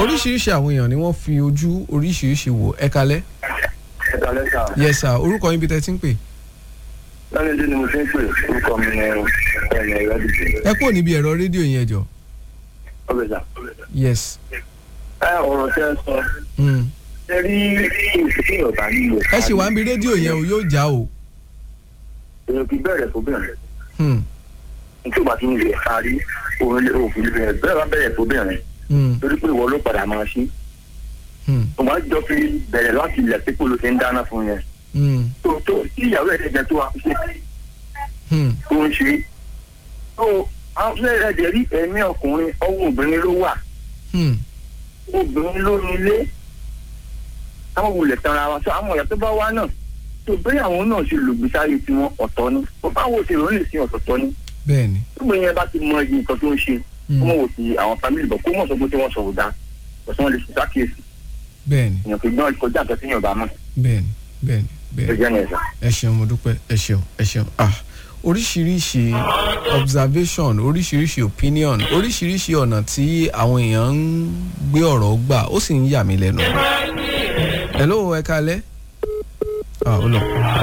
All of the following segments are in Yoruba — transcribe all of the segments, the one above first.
oríṣiríṣi àwọn èèyàn ni wọ́n fi ojú oríṣiríṣi wò ẹ kalẹ́ ẹ̀ka lẹ́sà yes sir orúkọ yín bí tẹ́ ti ń pè lẹ́yìn tí mo fi ń pè orúkọ mi ní ẹ̀yìn ẹ̀rọ dìde ẹ kúrò níbi ẹ̀rọ rédíò yẹn jọ ọ̀bẹ̀sà. yes ẹ ọ̀rọ̀ tẹ́ ẹ sọ mm. ẹ rí ìṣèṣì ọ̀bà nílò. ẹ ṣì wá ń bi rédíò yẹn o yóò já o èrò kì í bẹ̀rẹ̀ fóbìnrin Hmm, nítorí òbá tí ń lè parí òun lè òfin bẹ̀rẹ̀ bẹ́ẹ̀ bá bẹ̀rẹ̀ fóbìnrin hmm, torí pé ìwọ ló padà máa ṣí. hmm, mo máa ń jọ fi bẹ̀rẹ̀ láti ilẹ̀ pípò ló ti ń dáná fún yẹn. hmm, tó tó tí ìyàwó ẹ̀ ṣẹ̀jẹ̀ tó wà ṣe hmm, tó ń ṣe. tó àwọn fúnẹ̀ ẹ̀jẹ̀ rí ẹ̀mí ọkùnrin ọwọ́ obìnrin ló wà hmm, obìnrin ló ní ilé táwọn wulẹ̀ tanra wa sọ àwọn ọ̀yà tó bá wá náà tó bẹ́ẹ̀ àwọn náà ṣe lògbèsáyé tiwọn ọ̀tọ̀ ni bó bá wò sí ìròyìn sí ọ̀tọ̀ọ̀tọ̀ ni bẹ́ẹ̀ni gbogbo yẹn bá ti mọ iye nǹkan tó ń ṣe Hmm. kó mọ̀ wò sí àwọn fámìlì bọ̀ kó mọ̀ sọ pé tí wọ́n sọ̀rọ̀ dá ọ̀sán lè ṣe sákìyèsí bẹ́ẹ̀ni èèyàn kì í gbọ́n kọjá àgbẹ̀ tí yóò bá mọ̀ bẹ́ẹ̀ni bẹ́ẹ̀ni ẹ bẹ́ẹ̀ni jẹ́ yẹn sà. ẹ ṣeun mo dúpẹ́ ẹ ṣeun ẹ ṣeun ah oríṣiríṣi observation oríṣiríṣi opinion oríṣiríṣi ọ̀nà tí àwọn èèyàn ń gbé ọ̀rọ̀ gbà ó sì ń yà mí lẹ́nu. hello ẹ kalẹ́ ah ó lọ.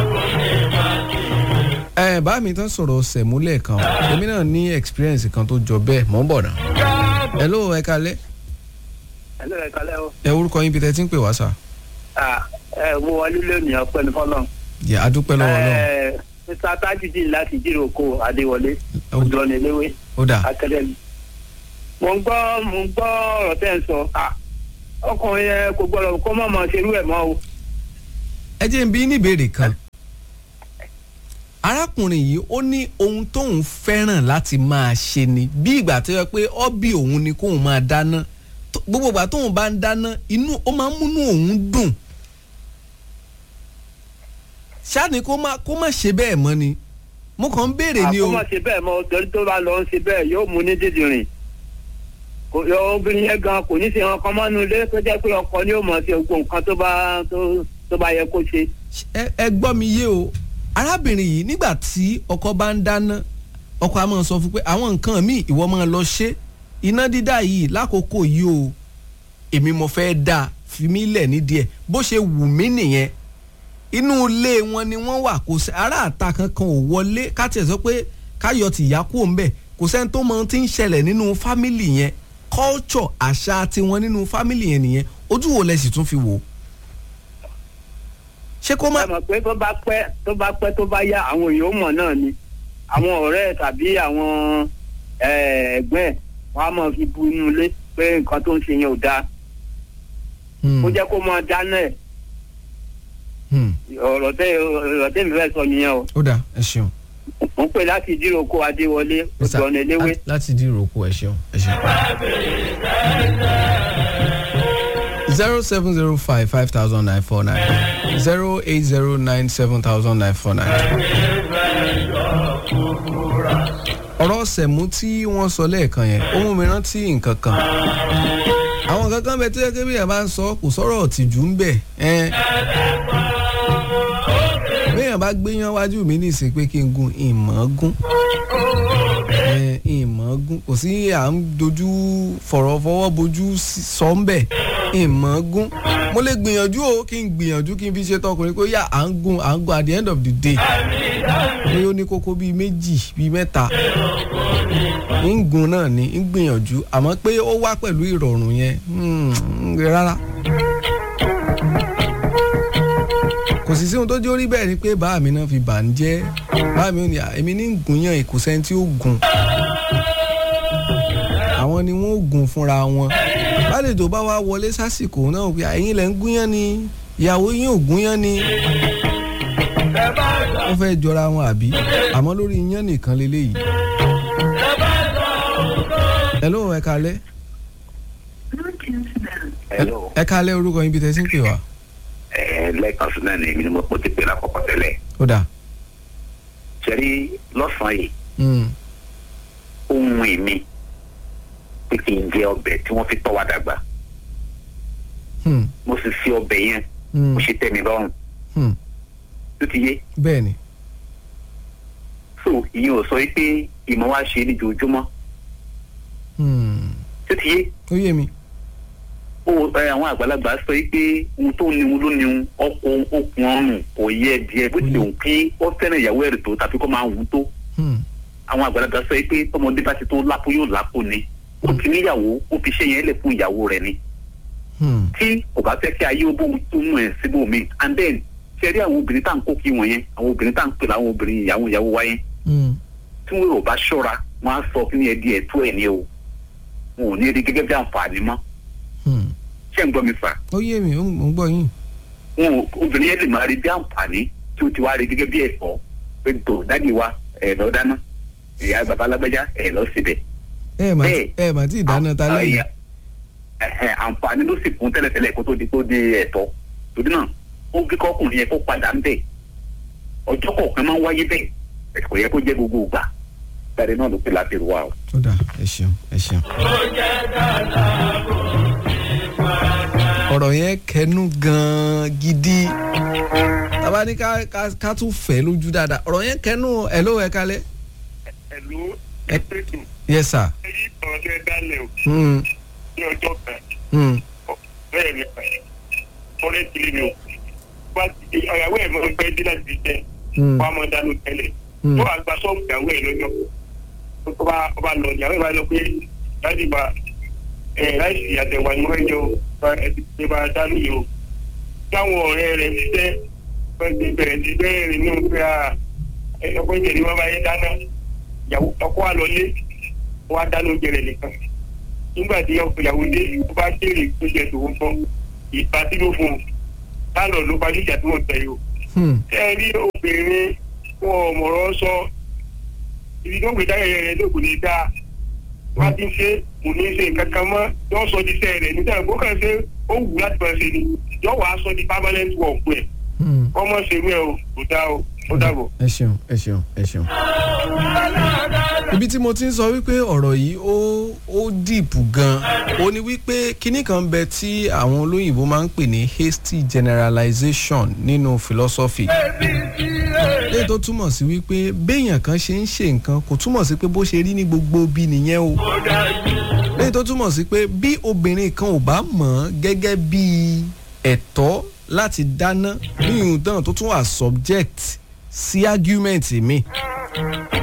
ẹ bá mi tán sọ̀rọ̀ sẹ̀múlẹ̀ kan o èmi náà ní experience kan tó jọ bẹ́ẹ̀ mọ́ bọ̀ náà. hello ẹ kalẹ́ ẹ lọ́ọ́ ẹ kalẹ́ o. ẹ orúkọ yín bí tẹ́ ti ń pè wá sà. ẹ mo wọlé lónìí ọpẹ́ ní fọlọ́n. yẹ adúpẹ́ lọ́wọ́ náà mr tajudeen láti jíròkó adéwọlé Ó- ọjọ́ níléwé ó dà akademi. mo ń gbọ́ mo ń gbọ́ ọ̀rọ̀ tẹ́ ń sọ Ah, ọkùnrin yẹn kò gbọ́dọ̀ kó má máa ṣerú ẹ̀ mọ́ o. ẹ jẹ́ n bí ní ìbéèrè kan arákùnrin yìí ó ní ohun tóun fẹ́ràn láti máa ṣe ni bí ìgbà tó yẹ pé ọ́bì òun ni kóun máa dáná Tó- gbogbo ìgbà tóun bá ń dáná inú ó máa ń múnú òun dùn ṣáàní kó má kó má ṣe bẹ́ẹ̀ mọ́ ni mo kàn ń béèrè ni o àkó má ṣe bẹ́ẹ̀ mọ́ torí tó bá lọ ń ṣe bẹ́ẹ̀ yóò mú ní dídìrín kò yọ obìnrin yẹn gan kò ní ṣe wọn kan mọ́nú ilé tó jẹ́ pé ọkọ ni yóò mọ̀ ṣe gbogbo nǹkan tó bá tó- tó bá yẹ kó ṣe. ẹ ẹ gbọ́ mi yé o arábìnrin yìí nígbà tí ọkọ bá ń dáná ọkọ a máa sọ fún pé àwọn nǹkan míì ìwọ máa lọ ṣe iná dídá yìí lákòókò yìí o èmi mo fẹ́ dá fi mí lẹ̀ nídìí ẹ̀ bó ṣe wù mí nìyẹn inú ilé wọn ni wọ́n wà kò sí ará àta kankan ò wọlé ká tiẹ̀ sọ pé káyọ̀ tìyá kú òun bẹ̀ kò sẹ́ni tó mọ ohun tí ń ṣẹlẹ̀ nínú fámìlì yẹn culture àṣà tiwọn nínú fámìlì yẹn nìyẹn ojú wo lẹ sì tún fi wò ó ṣé kó má ẹ mọ̀ pé tó bá pẹ́ tó bá pẹ́ tó bá yá àwọn èèyàn ó mọ̀ náà ni àwọn ọ̀rẹ́ ẹ̀ tàbí àwọn eh, ẹ̀gbọ́n ẹ̀ wọ́n á máa fi bu inú ilé pé nǹkan tó ń ṣe yẹn ò dáa Hmm, kó jẹ́ kó máa dáná ẹ̀ hmm. ọ̀rọ̀ tẹ́ ọ̀rọ̀ tẹ́ mi fẹ́ sọ nìyẹn o ó dáa ẹ ṣeun. mo ń pè láti ìdíròkọ adéwọlé Mr. ọ̀dọ̀ eléwé Lá- láti dín ìrókò ẹ ṣeun ẹ ṣeun. zero seven zero five five thousand nine four nine zero eight zero nine seven thousand nine four nine. ọ̀rọ̀ sẹ̀mú tí wọ́n sọ lẹ́ẹ̀kan yẹn ó mú mi rántí nǹkan kan àwọn nǹkan kan bẹ tó yẹ kí bíyàn bá ń sọ kò sọ̀rọ̀ ọ̀tìjú ń bẹ̀ ẹ́n. bíyàn bá gbéyàn wájú mi ní ìsìn pé kí n gun ìmọ̀ gún ẹ, ìmọ̀ gún kò sí à ń dojú fọ̀rọ̀ fọwọ́ bojú sí- sọ ń bẹ̀ ìmọ̀ gún mo lè gbìyànjú o kí n gbìyànjú kí n fi ṣe tọkùnrin pé yà à ń gun à ń gun at the end of the day pé ó ní kókó bíi méjì bíi mẹ́ta ń gun náà ni ń gbìyànjú àmọ́ pé ó wá pẹ̀lú ìrọ̀rùn yẹn hmm, rárá. kò sì sí ohun tó jó rí bẹ́ẹ̀ ni pé bàá mi náà fi bà ń jẹ́ bàá mi ò ní à, èmi ní gùn yàn kò sẹ́ni tí ó gùn àwọn ni wọ́n ó gùn fúnra wọn bálejò bá wá wọlé sásìkò náà pé ẹ̀yin lẹ̀ ń gúnyán ni ìyàwó yín ò gúnyán ni wọ́n fẹ́ jọra wọn àbí àmọ́ lórí iyán nìkan leléyìí. hello ẹ kalẹ́ Hello. ẹ kalẹ́ orúkọ yín bí tẹ́ sí ń pè wá ẹ lẹ́ẹ̀kan sí náà ni èmi ni mo ti pè lákọ̀ọ́kọ́ tẹ́lẹ̀ ó dà ṣẹ́rí lọ́sàn-án yìí Mm, ohun èmi pé kí n jẹ ọbẹ̀ tí wọ́n fi tọ́ wa dàgbà hmm, mo sì fi ọbẹ̀ yẹn hmm, mo ṣe tẹ́ mi lọ́rùn hmm. tó ti yé bẹ́ẹ̀ ni so ìyẹn ò sọ pé ìmọ̀ wa ṣe ní ojoojúmọ́ hmm, tó ti yé ó yé mi ó ẹ àwọn àgbàlagbà sọ yìí pé ohun tó ní ohun ló ní ohun ọkọ okùn ọrùn kò yẹ díẹ̀ bó tilẹ̀ òun kí ó fẹ́ràn ìyàwó ẹ̀rì tó tàbí kó máa wù ú tó Hmm. àwọn àgbàlagbà sọ yìí pé tọmọdé bá ti tó lápò yóò lápò ni ó ti níyàwó ó fi ṣe yẹn lẹ̀ fún ìyàwó rẹ̀ ni Hmm. tí kò bá fẹ́ kí ayé ó bóun tó mú ẹ̀ síbò mi and then ṣe rí àwọn obìnrin tá à ń kó kí wọ̀nyẹn àwọn obìnrin tá à ń pè láwọn obìnrin ìyàwó ìyàwó wáyé Hmm. tí wọn ò bá ṣọ́ra wọn á sọ kí ni ẹ di ẹ̀tọ́ ẹ̀ ní o wọn ò ní rí gẹ́gẹ́ bí àǹfààní mọ́ Hmm. ṣé ń gbọ́ mi fà ó yé mi ó ń- mo ń gbọ́ yín. wọn ò obìnrin yẹn lè máa rí bí àǹfààní tí ó ti wá rí gẹ́gẹ́ bí ẹ̀tọ́ pé tó dáàdi wa ẹ̀ lọ dáná ìyá bàbá alágbájá ẹ̀ lọ síbẹ̀. ẹ mà Bẹ́ẹ̀. ẹ mà tí ì dáná ta lẹ́yìn. ẹ̀hẹ̀, àǹfààní ló sì fún tẹ́lẹ̀tẹ́lẹ̀ kó tó di kó di ẹ̀tọ́ torí náà ó kí kọkùnrin yẹn kó padà ń bẹ̀ ọjọ́ kọ̀ọ̀kan máa ń wáyé bẹ́ẹ̀ ẹ̀ kò yẹ kó jẹ́ gbogbo ìgbà gbàdé náà ló pè láti rú wa o. ó dà ẹ ṣeun ẹ ṣeun. ọ̀rọ̀ yẹn kẹnu gan-an gidi tàbá ní ká ká- ká tún fẹ́ lójú dáadáa ọ̀rọ̀ yẹn kẹnu ẹ̀ ló ẹ̀ kalẹ̀. ẹ̀lú Ẹ- ẹ̀pẹ̀tù yes sir. èyí ọ̀rọ̀ tẹ́ dálẹ̀ o Hmm. ní ọjọ́ kan Hmm. bẹ́ẹ̀ ni ọ̀rẹ́ ti lè o wá ti ọ̀yàwó ẹ̀ mọ̀ pẹ́ dí láti jẹ́ Hmm. wá mọ̀ dánú tẹ́lẹ̀ Hmm. tó wà gba sọ́ọ̀bù ìyàwó ẹ̀ lọ́jọ́ tó bá ọba lọ ìyàwó ẹ̀ bá lọ pé láti bá ẹ̀ láìsí àtẹ̀wà ni wọ́n jọ ẹ̀ bá dánú yìí o táwọn ọ̀rẹ́ rẹ̀ ti jẹ́ wọ́n ti bẹ̀rẹ̀ ti bẹ́ẹ̀ rìn ní pé ọkọ̀ ìjẹ̀lẹ̀ wọn bá yẹ dáná ìyàwó ọkọ̀ wa lọ lé wọ́n á dáná oúnjẹ rẹ̀ nìkan nígbà tí ìyàwó dé ó bá béèrè tó jẹ tòun fún ìgbà tí ló fún un lánàá ló parí ìjà tí wọ́n tẹ̀ yìí o Hmm. ẹ rí obìnrin wọn ò mọ̀rọ̀ sọ ibi tó ń gbé dáyẹyẹ rẹ lóògùn ní dáa wá ti ṣe kò ní ṣe nǹkan kan mọ́ yóò sọ di sẹ́ẹ̀ rẹ̀ nígbà tó kàn ṣe ó wù láti máa ṣe ni yóò wá sọ di permanent work ẹ̀ Hmm. ọmọ ṣe wí ẹ o kò dáa o ó dàbọ̀. ẹ ṣeun ẹ ṣeun ẹ ṣeun. ibi tí mo ti ń sọ wípé ọ̀rọ̀ yìí ó ó dìpù gan ó ní wípé kinní kan bẹ tí àwọn olóyìnbó máa ń pè ní hasty generalization nínú philosophy léyìí tó túmọ̀ sí wípé béèyàn kan ṣe ń ṣe nǹkan kò túmọ̀ sí pé bó ṣe rí ní gbogbo bí nìyẹn o léyìí tó túmọ̀ sí pé bí obìnrin kan ò bá mọ̀ ọ́n gẹ́gẹ́ bí ẹ̀tọ́ láti dáná ní ìhùn tán tó tún wà subject sí argument mi